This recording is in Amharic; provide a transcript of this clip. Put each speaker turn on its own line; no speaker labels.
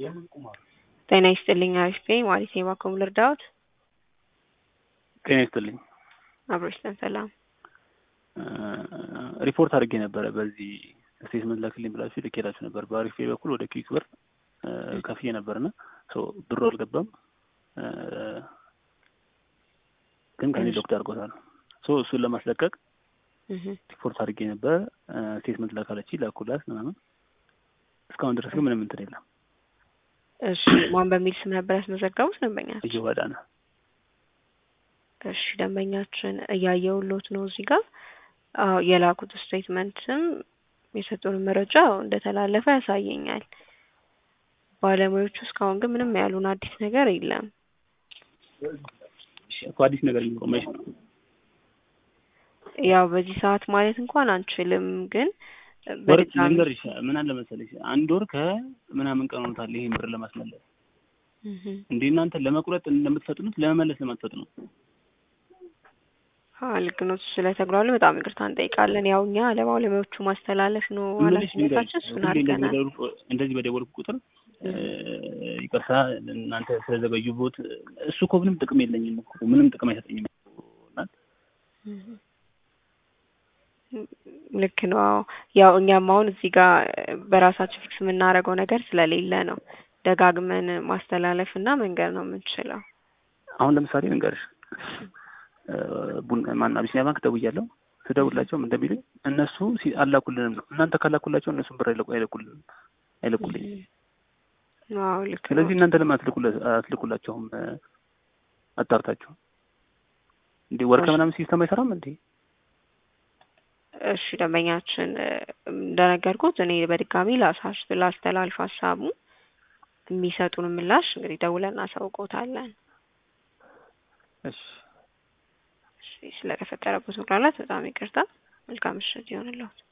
ጤና ይስጥልኝ አሪፍ ነኝ ማለት የባኮም ልርዳዎት?
ጤና ይስጥልኝ።
አብሮ ይስጠን ሰላም።
ሪፖርት አድርጌ ነበረ በዚህ ስቴትመንት ላክልኝ ብላችሁ ልኬላችሁ ነበር። በአሪፍ ፔይ በኩል ወደ ኪዊክ ብር ከፍዬ ነበርና ብሩ አልገባም፣ ግን ከኔ ዶክተር አድርጎታል። እሱን ለማስለቀቅ ሪፖርት አድርጌ ነበር። ስቴትመንት ላካለች ላኩላት ምናምን። እስካሁን ድረስ ግን ምንም እንትን የለም።
እሺ ማን በሚል ስም ነበር ያስመዘገቡት ደንበኛችን?
እየዋዳነ
እሺ ደንበኛችን እያየውሎት ነው እዚህ ጋር አዎ የላኩት ስቴትመንትም የሰጡን መረጃ እንደተላለፈ ያሳየኛል። ባለሙያዎቹ እስካሁን ግን ምንም ያሉን አዲስ ነገር የለም።
እኮ አዲስ ነገር የሚኖረው መች ነው?
ያው በዚህ ሰዓት ማለት እንኳን አንችልም፣ ግን
ወር ልንገርሽ ምን አለ መሰለሽ አንድ ወር ከምናምን ቀን ሆኖታል ይሄን ብር ለማስመለስ እንዴ እናንተ ለመቁረጥ እንደምትፈጥኑት ለመመለስ ለማትፈጥኑት
ልክ ነው። ስለተግሯሉ በጣም ይቅርታ እንጠይቃለን። ያው እኛ ለባለሙያዎቹ ማስተላለፍ ነው ኃላፊነታችን። እሱን አድርገናል።
እንደዚህ በደወልኩ ቁጥር ይቅርታ እናንተ ስለዘገዩቦት እሱ እኮ ምንም ጥቅም የለኝም እኮ ምንም ጥቅም አይሰጠኝም።
ልክ ነው። ያው እኛም አሁን እዚህ ጋር በራሳችን ፊክስ የምናደርገው ነገር ስለሌለ ነው ደጋግመን ማስተላለፍ እና መንገድ ነው የምንችለው።
አሁን ለምሳሌ ልንገርሽ ማን አቢሲኒያ ባንክ ደውያለሁ። ስደውላቸውም እንደሚሉኝ እነሱ አላኩልንም ነው። እናንተ ካላኩላቸው እነሱን ብር አይለቁልንም አይለቁልኝም። ስለዚህ እናንተ ለምን አትልኩላቸውም? አጣርታችሁ እንዴ ወርከ ምናምን ሲስተም አይሰራም እንዴ?
እሺ ደንበኛችን እንደነገርኩት እኔ በድጋሚ ላሳሽ ላስተላልፍ ሀሳቡ የሚሰጡን ምላሽ እንግዲህ ደውለን እናሳውቀውታለን።
እሺ
ስለተፈጠረበት መጉላላት በጣም ይቅርታ። መልካም ምሽት ይሆንልዎት።